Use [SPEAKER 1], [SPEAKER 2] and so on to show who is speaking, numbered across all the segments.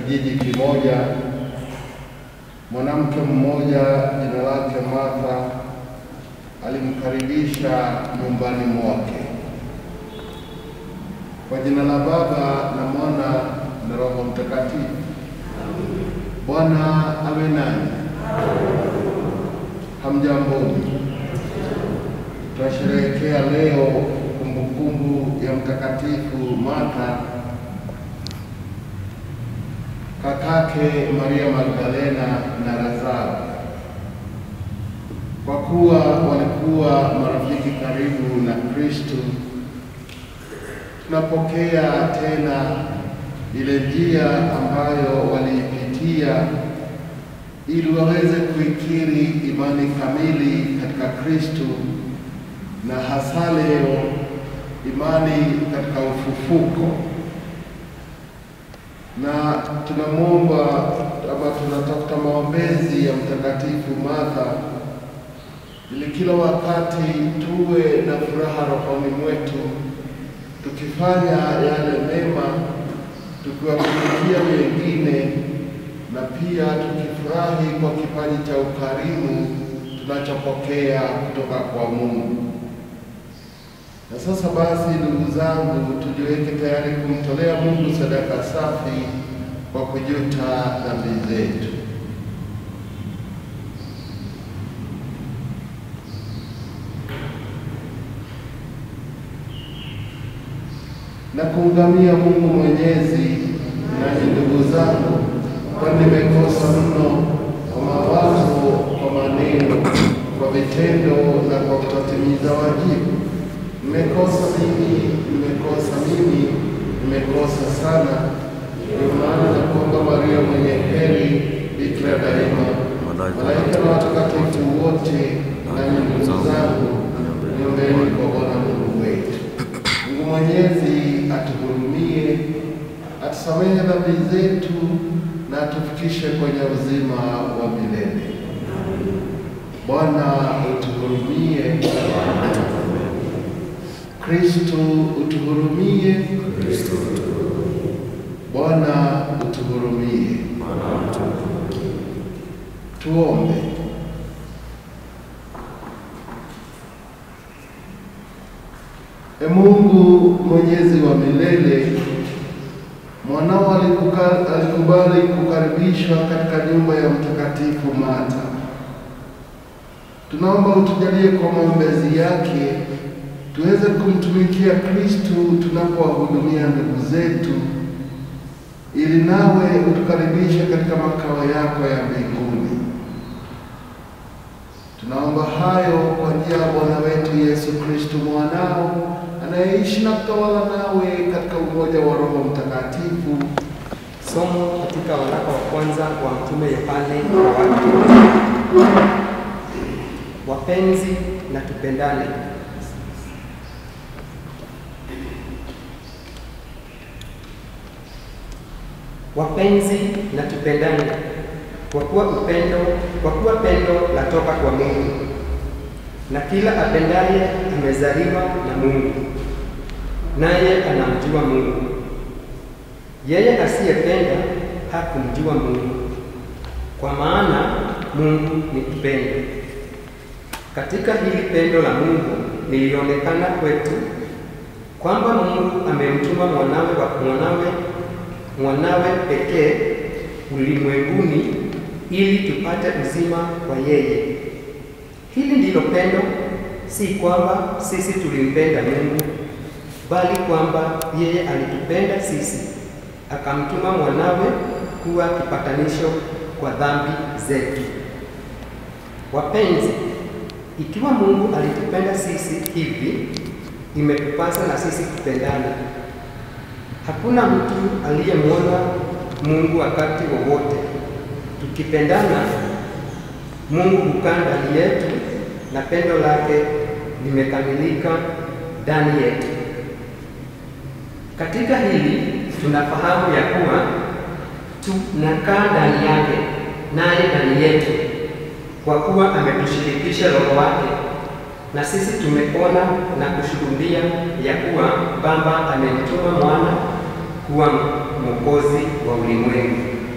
[SPEAKER 1] kijiji kimoja, mwanamke mmoja jina lake Martha alimkaribisha nyumbani mwake. Kwa jina la Baba na Mwana na Roho Mtakatifu. Bwana awe nanyi. Hamjamboni. Tunasherehekea leo kumbukumbu ya Mtakatifu Martha kakake Maria Magdalena na Lazaro, kwa kuwa walikuwa marafiki karibu na Kristo. Tunapokea tena ile njia ambayo waliipitia ili waweze kuikiri imani kamili katika Kristo na hasa leo imani katika ufufuko na tunamwomba ama tunatafuta maombezi ya Mtakatifu Martha ili kila wakati tuwe na furaha rohoni mwetu, tukifanya yale mema, tukiwatumikia wengine, na pia tukifurahi kwa kipaji cha ukarimu tunachopokea kutoka kwa Mungu. Na sasa basi, ndugu zangu, tujiweke tayari kumtolea Mungu sadaka safi kwa kujuta dhambi zetu. Na kuungamia Mungu Mwenyezi, nanyi ndugu zangu, kwani nimekosa mno kwa mawazo, kwa maneno, kwa vitendo na kwa kutotimiza wajibu Nimekosa mimi, nimekosa mimi, nimekosa sana. Ndio maana nakuomba Maria mwenye heri, Bikira daima, malaika na watakatifu wote, nanyi ndugu zangu, niombeni kwa Bwana Mungu wetu. Mungu Mwenyezi atuhurumie, atusamehe dhambi zetu na atufikishe kwenye uzima wa milele. Bwana utuhurumie. Kristo utuhurumie. Bwana utuhurumie. Tuombe. E Mungu mwenyezi wa milele, mwanao alikuka- alikubali kukaribishwa katika nyumba ya Mtakatifu Martha. Tunaomba utujalie kwa maombezi yake tuweze kumtumikia Kristu tunapowahudumia ndugu zetu, ili nawe utukaribishe katika makao yako ya mbinguni. Tunaomba hayo kwa njia ya Bwana wetu Yesu Kristu mwanao, anayeishi na kutawala nawe katika umoja wa Roho Mtakatifu.
[SPEAKER 2] Somo katika waraka wa kwanza wa Mtume Yohane kwa watu. Wapenzi na tupendane. Wapenzi na tupendane, kwa kuwa upendo, kwa kuwa pendo latoka kwa Mungu, na kila apendaye amezaliwa na Mungu, naye anamjua Mungu. Yeye asiyependa hakumjua Mungu, kwa maana Mungu ni upendo. Katika hili pendo la Mungu lilionekana kwetu kwamba Mungu amemtuma mwanawe wa mwanawe mwanawe pekee ulimwenguni ili tupate uzima kwa yeye. Hili ndilo pendo, si kwamba sisi tulimpenda Mungu, bali kwamba yeye alitupenda sisi, akamtuma mwanawe kuwa kipatanisho kwa dhambi zetu. Wapenzi, ikiwa Mungu alitupenda sisi hivi, imetupasa na sisi kupendana. Hakuna mtu aliyemwona Mungu wakati wowote. Tukipendana, Mungu hukaa ndani yetu na pendo lake limekamilika ndani yetu. Katika hili tunafahamu ya kuwa tunakaa ndani yake naye ndani yetu, kwa kuwa ametushirikisha Roho wake, na sisi tumeona na kushuhudia ya kuwa Baba amemtuma mwana kuwa mwokozi wa ulimwengu.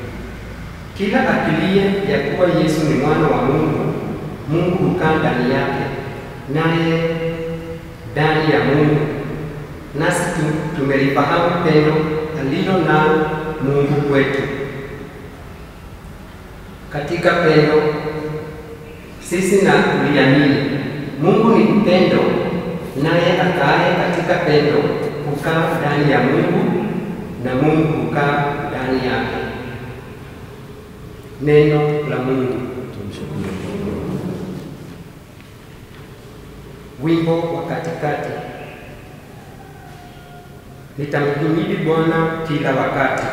[SPEAKER 2] Kila akilie ya kuwa Yesu ni mwana wa Mungu, Mungu hukaa ndani yake, naye ndani ya Mungu. Nasi tu- tumelifahamu pendo alilo nalo Mungu kwetu. Katika pendo sisi na kuliamini. Mungu ni upendo, naye akaaye katika pendo hukaa ndani ya Mungu na Mungu hukaa ndani yake. Neno la Mungu. Wimbo wa katikati. Nitamhimidi Bwana kila wakati.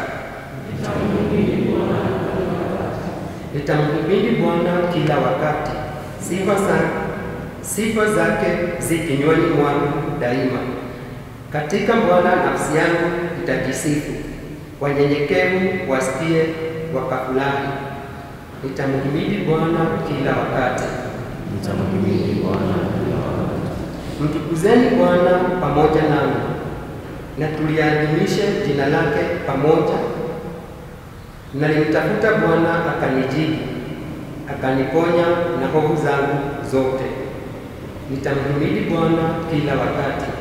[SPEAKER 2] Nitamhimidi Bwana kila wakati. Sifa za sifa zake zi kinywani mwangu daima. Katika Bwana nafsi yangu itajisifu, wanyenyekevu wasikie wakafurahi. Nitamhimidi Bwana kila wakati.
[SPEAKER 3] Nitamhimidi Bwana
[SPEAKER 2] Mtukuzeni Bwana pamoja nami, na tuliadhimishe jina lake pamoja. Nalimtafuta Bwana akanijibu, akaniponya na hofu zangu zote. Nitamhimidi Bwana kila wakati.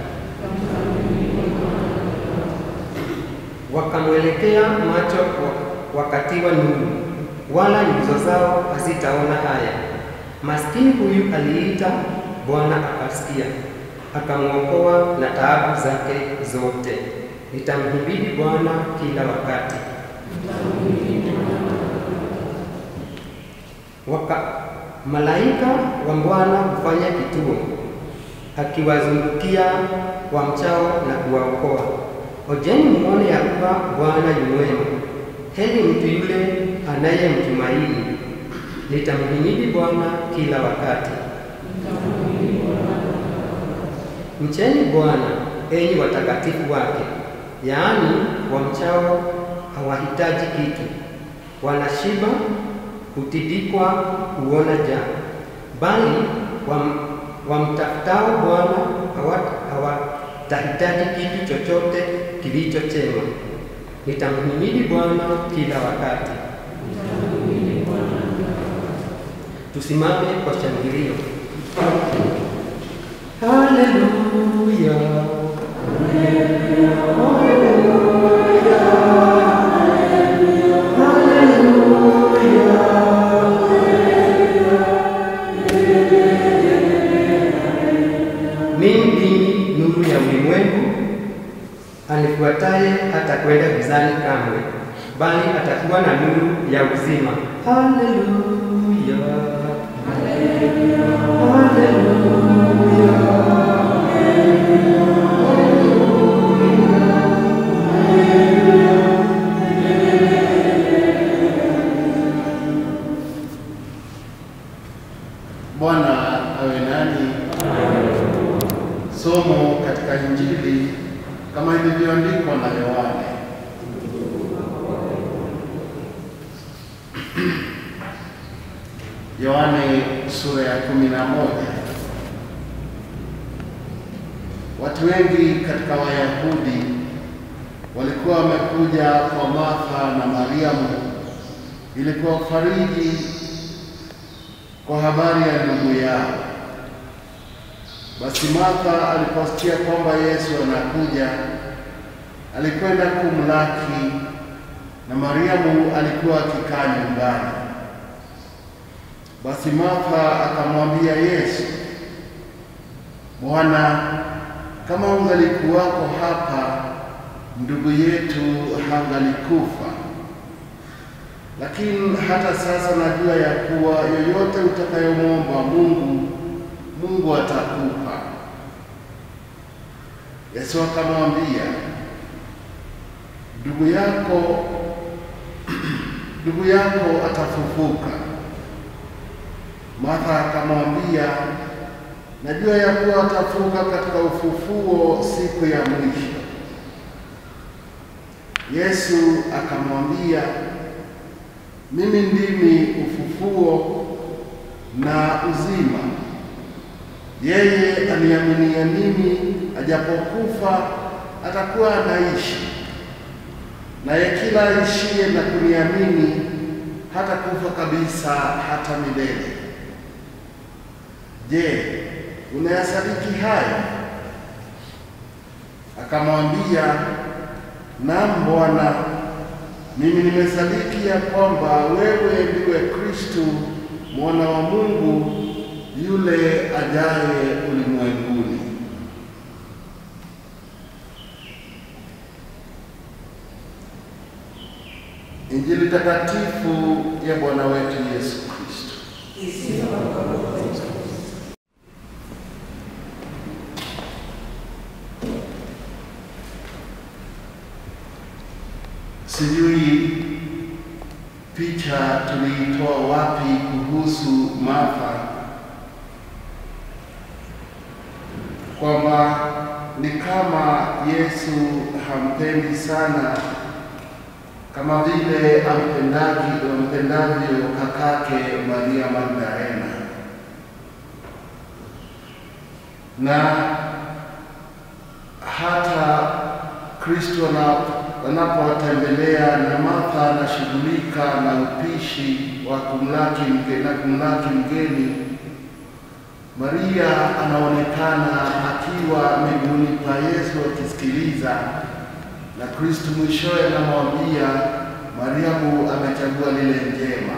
[SPEAKER 2] Wakamwelekea macho wa- wakatiwa nuru, wala nyuso zao hazitaona haya. Maskini huyu aliita, Bwana akasikia, akamwokoa na taabu zake zote. Nitamhimidi Bwana kila wakati. Waka, malaika wa Bwana hufanya kituo, akiwazungukia wamchao na kuwaokoa. Ojeni muone ya kuwa Bwana yu mwema, heri mtu yule anayemtumaini. Nitamhimidi Bwana kila wakati. Mcheni Bwana enyi watakatifu wake, yaani wamchao hawahitaji kitu, wanashiba hutidikwa kuona njaa, bali wam, wamtafutao Bwana hawa- hawatahitaji kitu chochote kilicho chema. Nitamhimidi Bwana kila wakati. Tusimame kwa shangilio. Haleluya. Mimi ndimi nuru ya ulimwengu, anifuataye hata kwenda gizani kamwe, bali atakuwa na nuru ya uzima. Haleluya.
[SPEAKER 1] Bwana awe nani. Somo katika Injili kama ilivyoandikwa na Yohane. Yohane sura ya kumi na moja. Watu wengi katika Wayahudi walikuwa wamekuja kwa Martha na Mariamu ili kuwafariji kwa habari ya ndugu yao. Basi Martha aliposikia kwamba Yesu anakuja, alikwenda kumlaki, na Mariamu alikuwa akikaa nyumbani. Basi Martha akamwambia Yesu, Bwana, kama ungalikuwako hapa, ndugu yetu hangalikufa. Lakini hata sasa najua ya kuwa yoyote utakayomwomba Mungu, Mungu atakupa. Yesu akamwambia, ndugu yako ndugu yako atafufuka. Martha akamwambia, najua ya kuwa atafuka katika ufufuo siku ya mwisho. Yesu akamwambia, mimi ndimi ufufuo na uzima. Yeye aniaminia mimi, ajapokufa atakuwa anaishi, naye kila aishiye na kuniamini hata kufa kabisa hata milele. Je, unayasadiki haya? Akamwambia, naam Bwana, mimi nimesadiki ya kwamba wewe ndiwe Kristo mwana wa Mungu yule ajaye ulimwenguni. Injili takatifu ya Bwana wetu Yesu Kristo. Sijui picha tuliitoa wapi kuhusu Martha, kwamba ni kama Yesu hampendi sana kama vile ampendavyo ampendavyo kakake Maria Magdalena, na hata Kristo anapowatembelea na Martha anashughulika na upishi wa kumlaki mgeni, na kumlaki mgeni, Maria anaonekana akiwa miguuni pa Yesu akisikiliza na Kristo mwishowe anamwambia Mariamu amechagua lile njema,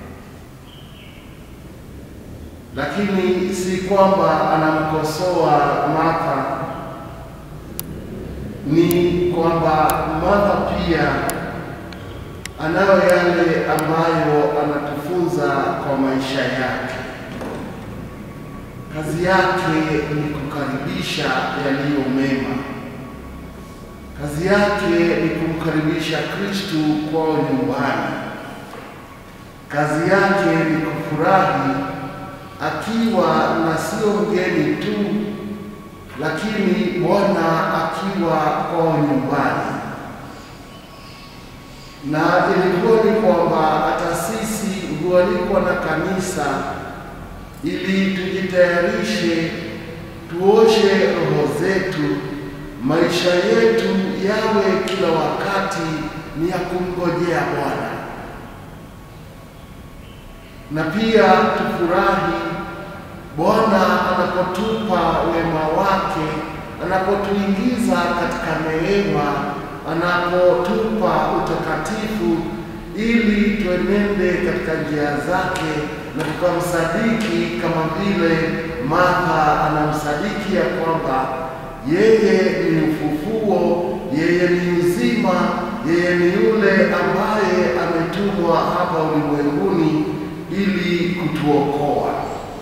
[SPEAKER 1] lakini si kwamba anamkosoa Martha, ni kwamba Martha pia anayo yale ambayo anatufunza kwa maisha yake. Kazi yake ni kukaribisha yaliyo mema. Kazi yake ni kumkaribisha Kristu kwao nyumbani. Kazi yake ni kufurahi akiwa na sio mgeni tu, lakini Bwana akiwa kwao nyumbani. Na ilikuwa ni kwamba hata sisi hualikwa na kanisa ili tujitayarishe, tuoshe roho zetu maisha yetu yawe kila wakati ni ya kumngojea Bwana, na pia tufurahi Bwana anapotupa wema wake, anapotuingiza katika neema, anapotupa utakatifu, ili tuenende katika njia zake na tukamsadiki kama vile Martha anamsadiki ya kwamba yeye ni ufufuo, yeye ni uzima, yeye ni yule ambaye ametumwa hapa ulimwenguni ili kutuokoa.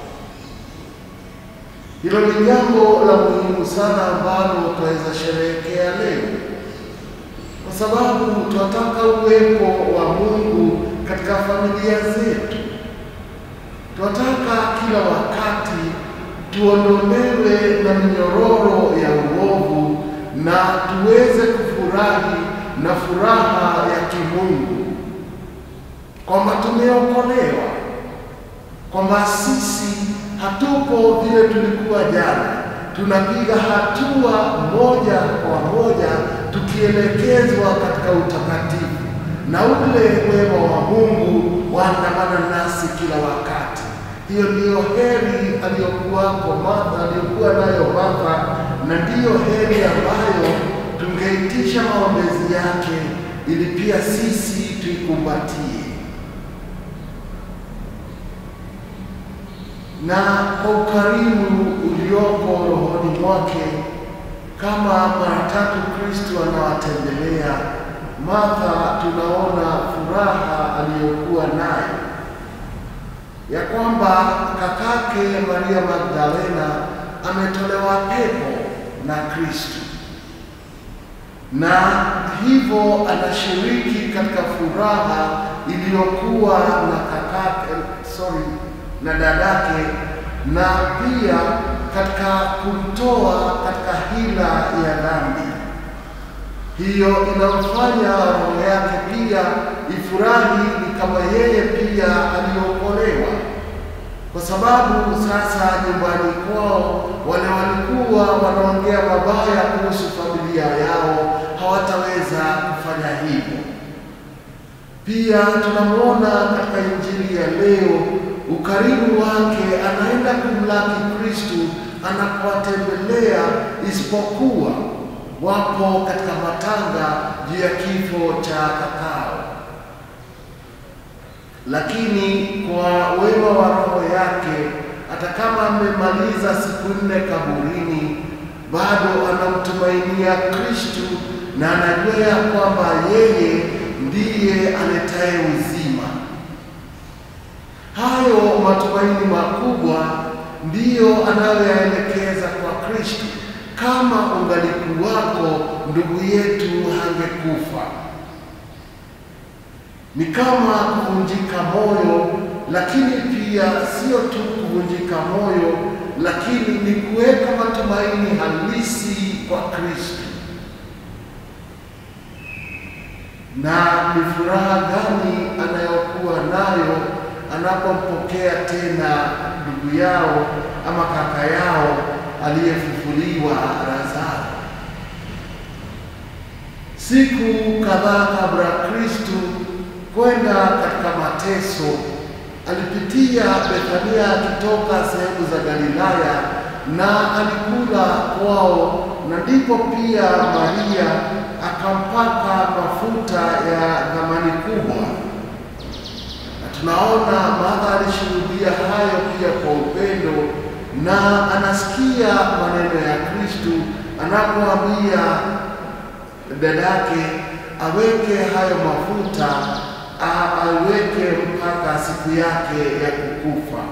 [SPEAKER 1] Hilo ni jambo la muhimu sana ambalo tunaweza sherehekea leo, kwa sababu tunataka uwepo wa Mungu katika familia zetu. Tunataka kila wakati tuondolewe na minyororo ya uovu na tuweze kufurahi na furaha ya kimungu, kwamba tumeokolewa, kwamba sisi hatupo vile tulikuwa jana, tunapiga hatua moja kwa moja tukielekezwa katika utakatifu, na ule wema wa Mungu waandamana nasi kila wakati. Hiyo ndiyo heri aliyokuwako Martha, aliyokuwa nayo Martha, na ndiyo heri ambayo tungeitisha maombezi yake ili pia sisi tuikumbatie. Na kwa ukarimu ulioko rohoni mwake, kama mara tatu Kristo anawatembelea Martha, tunaona furaha aliyokuwa nayo ya kwamba kakake Maria Magdalena ametolewa pepo na Kristo, na hivyo anashiriki katika furaha iliyokuwa na kakake, sorry, na dadake, na pia katika kumtoa katika hila ya dhambi. Hiyo inamfanya roho yake pia ifurahi, ni kama yeye pia aliokolewa, kwa sababu sasa nyumbani kwao wale walikuwa wanaongea mabaya kuhusu familia yao hawataweza kufanya hivyo. Pia tunamwona katika injili ya leo ukarimu wake, anaenda kumlaki Kristu anapowatembelea, isipokuwa wapo katika matanga juu ya kifo cha kakao, lakini kwa wema wa roho yake, hata kama amemaliza siku nne kaburini, bado anamtumainia Kristu na anajua ya kwamba yeye ndiye aletaye uzima. Hayo matumaini makubwa ndiyo anayoyaelekeza kwa Kristo. Kama ungalikuwako ndugu yetu hangekufa. Ni kama kuvunjika moyo, lakini pia sio tu kuvunjika moyo, lakini ni kuweka matumaini halisi kwa Kristo. Na ni furaha gani anayokuwa nayo anapompokea tena ndugu yao ama kaka yao aliyefufuliwa Lazaro. Siku kadhaa kabla Kristu kwenda katika mateso, alipitia Bethania akitoka sehemu za Galilaya na alikula kwao, na ndipo pia Maria akampaka mafuta ya thamani kubwa tunaona Martha alishuhudia hayo pia kwa upendo, na anasikia maneno ya Kristu anapoambia dadake aweke hayo mafuta aweke mpaka siku yake ya kukufa.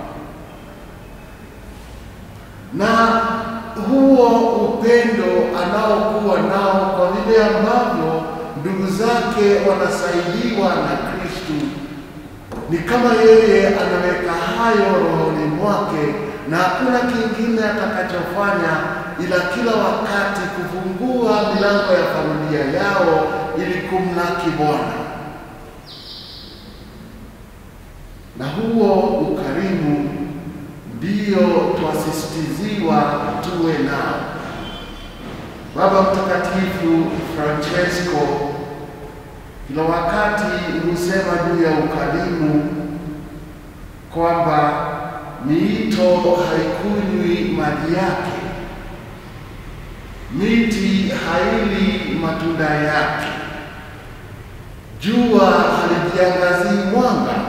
[SPEAKER 1] Na huo upendo anaokuwa nao kwa vile ambavyo ndugu zake wanasaidiwa na Kristu ni kama yeye anaweka hayo rohoni mwake, na hakuna kingine atakachofanya ila kila wakati kufungua milango ya familia yao ili kumlaki Bwana. Na huo ukarimu ndio twasisitiziwa tuwe nao. Baba Mtakatifu Francesco kila wakati husema juu ya ukarimu kwamba miito haikunywi maji yake, miti haili matunda yake, jua halijiangazii mwanga,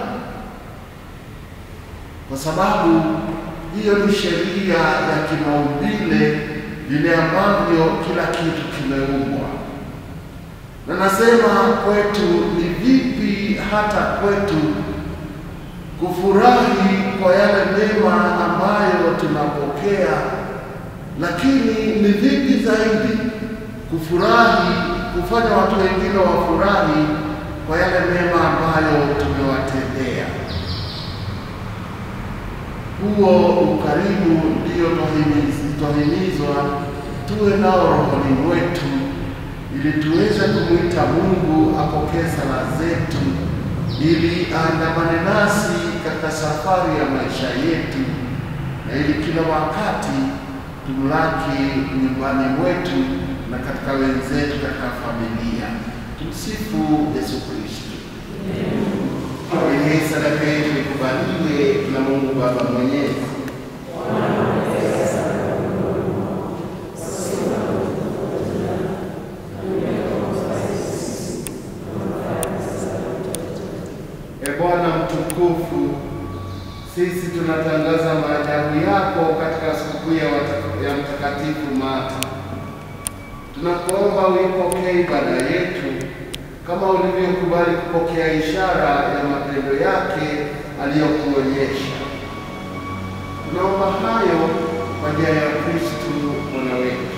[SPEAKER 1] kwa sababu hiyo ni sheria ya kimaumbile, vile ambavyo kila kitu kimeumbwa na nasema kwetu ni vipi hata kwetu kufurahi kwa yale mema ambayo tunapokea, lakini ni vipi zaidi kufurahi, kufanya watu wengine wafurahi kwa yale mema ambayo tumewatendea. Huo ukarimu ndio twahimizwa tuwe nao rohoni mwetu ili tuweze kumwita Mungu apokee sala zetu, ili aandamane nasi katika safari ya maisha yetu, na ili kila wakati tumlaki nyumbani mwetu na katika wenzetu katika familia. Tumsifu Yesu Kristo. Ili sadaka yetu ikubaliwe na Mungu Baba Mwenyezi. E Bwana mtukufu, sisi tunatangaza maajabu yako katika sikukuu ya wata- ya Mtakatifu Marta. Tunakuomba uipokee ibada yetu kama ulivyokubali kupokea ishara ya mapendo yake aliyokuonyesha. Tunaomba hayo kwa njia ya Kristu Bwana wetu.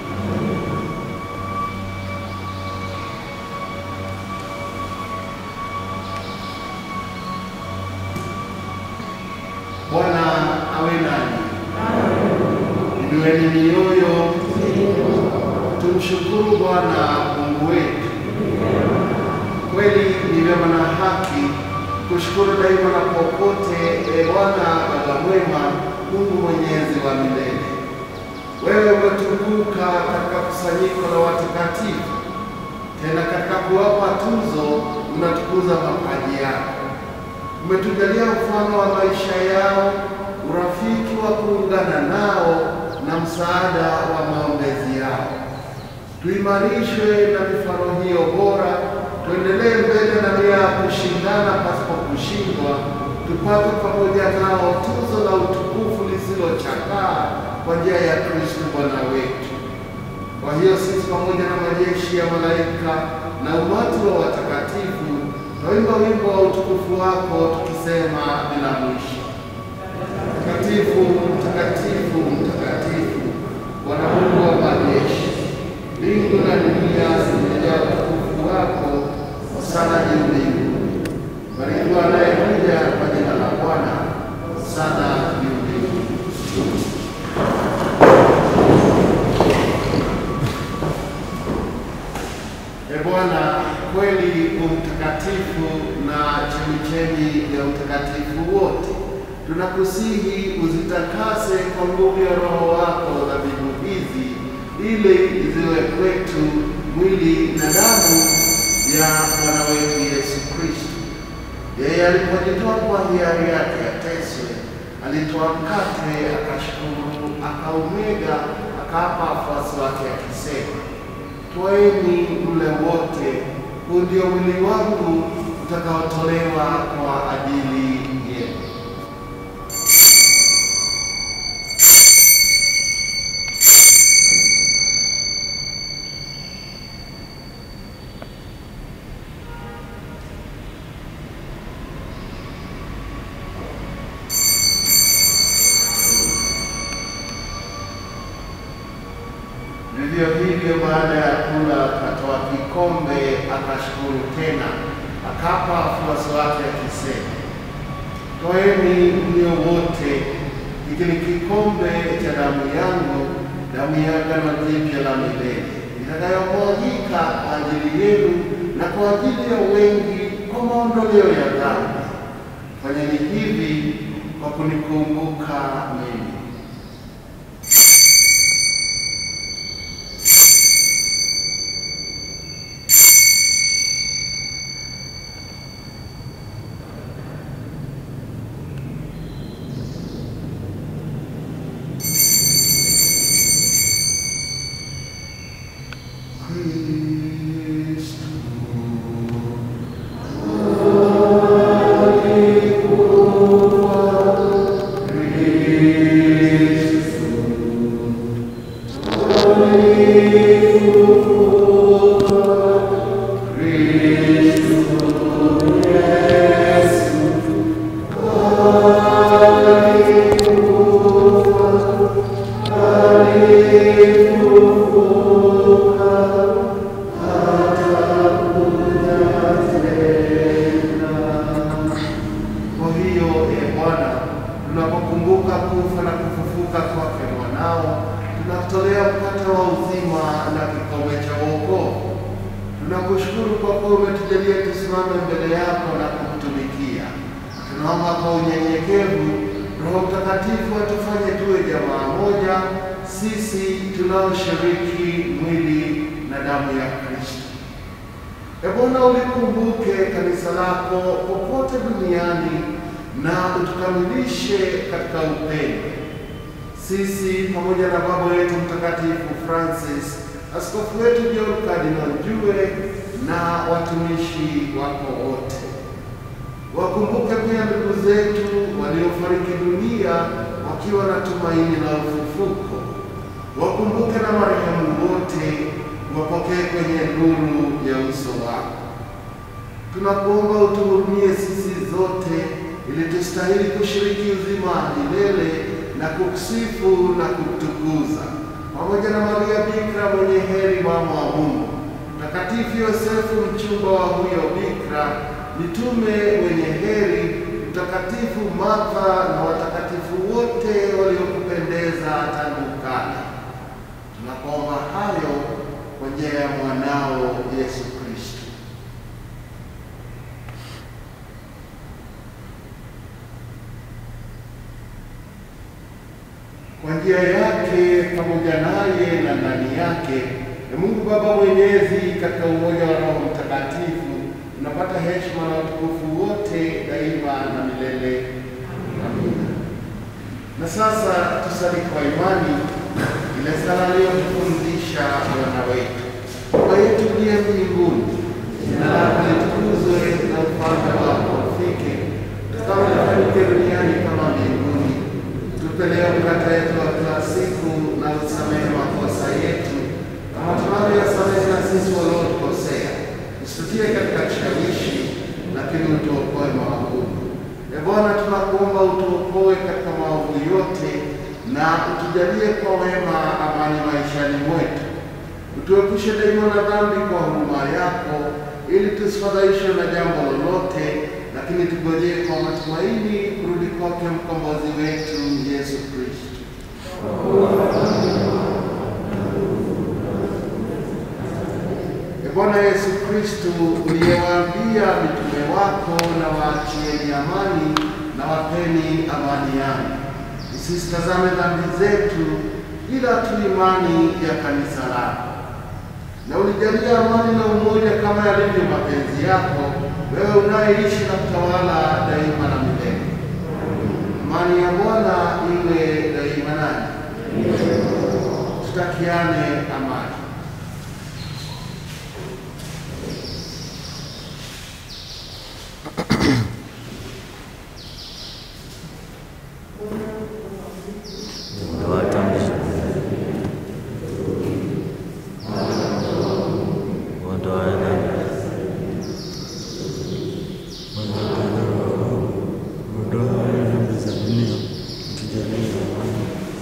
[SPEAKER 1] Bwana awe nanyi. Inueni mioyo, tumshukuru Bwana Mungu wetu. Kweli ni vyema na haki kushukuru daima na popote, e Bwana Baba mwema, Mungu mwenyezi wa milele. Wewe umetukuka katika kusanyiko la watakatifu, tena katika kuwapa tuzo unatukuza mapaji yako. Umetujalia mfano wa maisha yao, urafiki wa kuungana nao na msaada wa maombezi yao. Tuimarishwe na mifano hiyo bora, tuendelee mbele na nia ya kushindana pasipo kushindwa, tupate pamoja nao tuzo la utukufu lisilochakaa kwa njia ya Kristo Bwana wetu. Kwa hiyo sisi pamoja na majeshi ya malaika na umati wa watakatifu twaimba wimbo wa utukufu wako tukisema bila mwisho: Mtakatifu, mtakatifu, mtakatifu, Bwana Mungu wa majeshi, mbingu na dunia zimejaa utukufu wako. Hosana juu mbinguni. Barikiwa anayekuja kwa jina la Bwana. Hosana juu mbinguni. E Bwana, kweli umtakatifu na chemichemi ya utakatifu wote, tunakusihi uzitakase kwa nguvu ya Roho wako dhabihu hizi, ili ziwe kwetu mwili na damu ya Bwana wetu Yesu Kristo. Yeye alipojitoa kwa hiari yake ateswe, alitoa mkate, akashukuru, akaumega, akawapa wafuasi wake akisema Twaeni mle wote, huu ndio mwili wangu utakaotolewa kwa ajili yenu. Vivyo hivyo baada ya kula akatoa kikombe, akashukuru tena, akapa wafuasi wake akisema, Twaeni mnywe wote, hiki ni kikombe cha damu yangu, damu ya agano jipya la milele, itakayomwagika kwa ajili yenu na kwa ajili ya wengi kwa maondoleo ya dhambi. Fanyeni hivi kwa kunikumbuka mimi. Kwa hiyo e Bwana, tunapokumbuka kufa na kufufuka kwake mwanao, tunakutolea mkate wa uzima na kikombe cha wokovu. Tunakushukuru kwa kuwa umetujalia tusimame mbele yako na kukutumikia. Tunaomba kwa unyenyekevu, Roho Mtakatifu atufanye tuwe jamaa moja, sisi tunaoshiriki mwili na damu ya Kristo. E Bwana, ulikumbuke kanisa lako popote duniani na utukamilishe katika upendo. Sisi pamoja na baba wetu mtakatifu Francis, askofu wetu John Cardinal Jue na watumishi wako wote, wakumbuke pia ndugu zetu waliofariki dunia wakiwa na tumaini la ufufuko. Wakumbuke na marehemu wote wapokee kwenye nuru ya uso wako. Tunakuomba utuhurumie sisi zote, ili tustahili kushiriki uzima wa milele na kukusifu na kukutukuza pamoja na Maria Bikira mwenye heri, mama wa Mungu, Mtakatifu Yosefu mchumba wa huyo Bikira, mitume wenye heri, Mtakatifu Martha na watakatifu wote waliokupendeza tangu kale. Tunakuomba hayo kwa njia ya mwanao Yesu Kristo. Kwa njia yake pamoja naye na ndani yake, na Mungu Baba Mwenyezi katika umoja wa Roho Mtakatifu unapata heshima na utukufu wote daima na milele. Amina. Na sasa tusali kwa imani ile sala aliyotufundisha Bwana wetu. Baba yetu uliye mbinguni, jina lako litukuzwe na ufalme wako ufike, kama lifanyike duniani kama mbinguni. Tupe leo mkate wetu wa kila siku, na usamehe makosa yetu kama tunavyoyasamehe na sisi waliotukosea, usitutie katika kishawishi, lakini utuokoe maovuni. E Bwana, tunakuomba utuokoe katika maovu yote na utujalie kwa wema amani maishani mwetu, utuepushe daima na dhambi kwa huruma yako, ili tusifadhaishwe na jambo lolote, lakini tugojee kwa matumaini kurudi kwake mkombozi wetu Yesu Kristo. E Bwana Yesu Kristo, uliyewaambia mitume wako, na waachieni amani na wapeni amani yangu, usisitazame dhambi zetu, ila tu imani ya kanisa lako, na ulijalia amani na umoja kama yalivyo mapenzi yako, wewe unayeishi na kutawala daima na milele. Amani ya Bwana iwe daima nanyi. Tutakiane amani.
[SPEAKER 3] Ondoa dhambi Ondoa dhambi Ondoa dhambi za dunia tujalie amani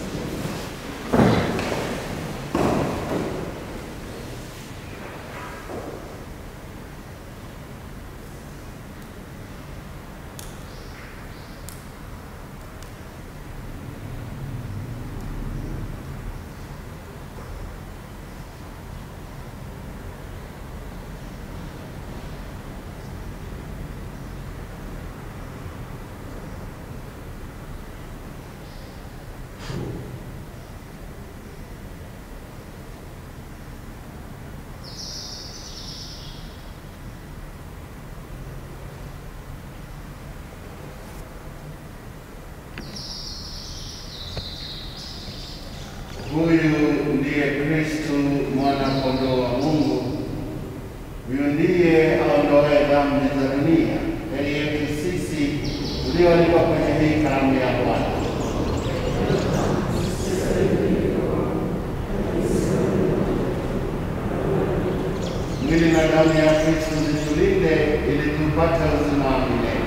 [SPEAKER 1] Huyu ndiye Kristu mwana kondoo wa Mungu. Huyu ndiye aondoaye dhambi za dunia. Heri yetu sisi tulioalikwa kwenye hii karamu ya Bwana. Mwili na damu ya Kristu zitulinde ili tupate uzima wa milele.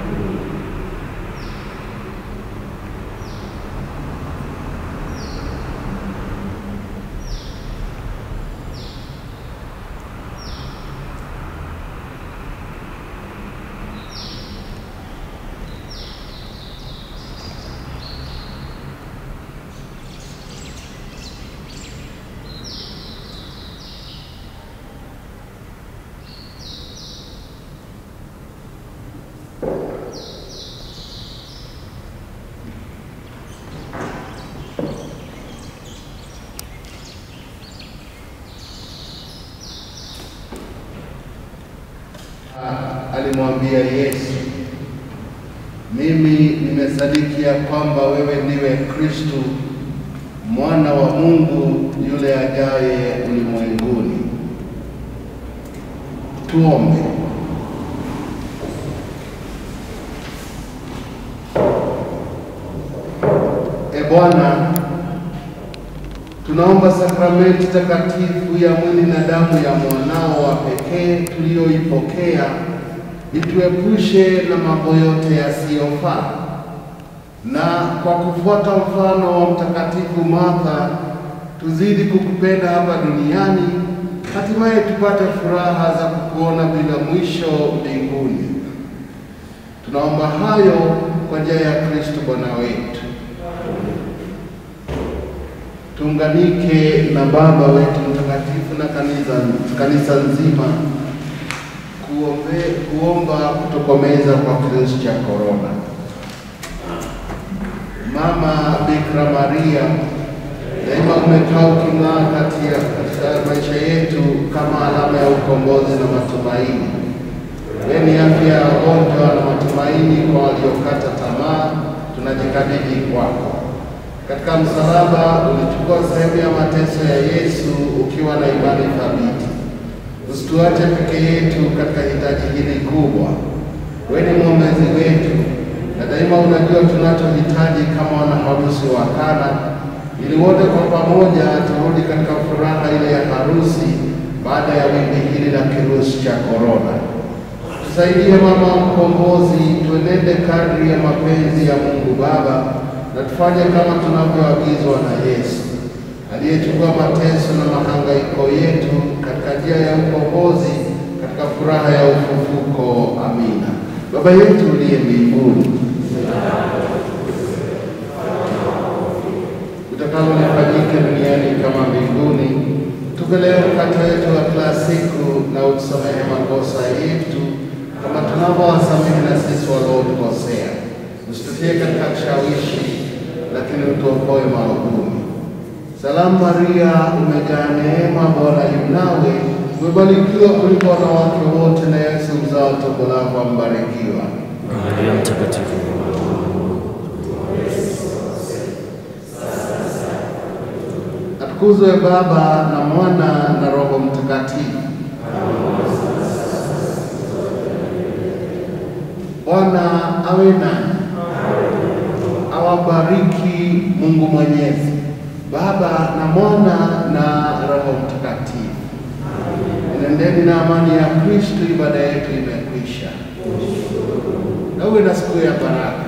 [SPEAKER 1] Alimwambia Yesu, mimi nimesadiki ya kwamba wewe ndiwe Kristo mwana wa Mungu yule ajaye ulimwenguni. Tuombe. E Bwana, tunaomba sakramenti takatifu ya mwili na damu ya mwanao wa pekee tuliyoipokea ituepushe na mambo yote yasiyofaa, na kwa kufuata mfano wa Mtakatifu Martha tuzidi kukupenda hapa duniani, hatimaye tupate furaha za kukuona bila mwisho mbinguni. Tunaomba hayo kwa njia ya Kristo Bwana wetu. Tuunganike na Baba wetu mtakatifu na kanisa, kanisa nzima kuombe, kuomba kutokomeza kwa kirusi cha korona. Mama Bikira Maria, daima umekaa uking'aa kati ya katika maisha yetu kama alama ya ukombozi na matumaini. Wewe ni afya ya wagonjwa na matumaini kwa waliokata tamaa, tunajikabidhi kwako. Katika msalaba ulichukua sehemu ya mateso ya Yesu ukiwa na imani thabiti. Usituache peke yetu katika hitaji hili kubwa. Wewe ni mwombezi wetu na daima unajua tunachohitaji kama wanaharusi wa Kana, ili wote kwa pamoja turudi katika furaha ile ya harusi baada ya wimbi hili la kirusi cha korona. Tusaidie mama mkombozi, tuenende kadri ya mapenzi ya Mungu Baba na tufanye kama tunavyoagizwa na Yesu aliyechukua mateso na mahangaiko yetu katika njia ya ukombozi katika furaha ya ufufuko. Amina. Baba yetu uliye mbinguni, utakalo lifanyike duniani kama mbinguni. Tupe leo mkate wetu wa kila siku, na utusamehe makosa yetu kama tunavyowasamehe na sisi waliotukosea, usitutie katika kushawishi, lakini utuokoe maovuni. Salamu Maria, umejaa neema, Bwana yu nawe, umebarikiwa kuliko wanawake wote, na Yesu mzao wa tumbo lako ambarikiwa.
[SPEAKER 3] Maria Mtakatifu,
[SPEAKER 1] Atukuzwe Baba na Mwana na Roho Mtakatifu. Bwana awe nanyi, awabariki Mungu Mwenyezi, Baba na Mwana na Roho Mtakatifu. Nendeni na amani ya Kristo. Ibada yetu imekwisha, na uwe na siku ya baraka.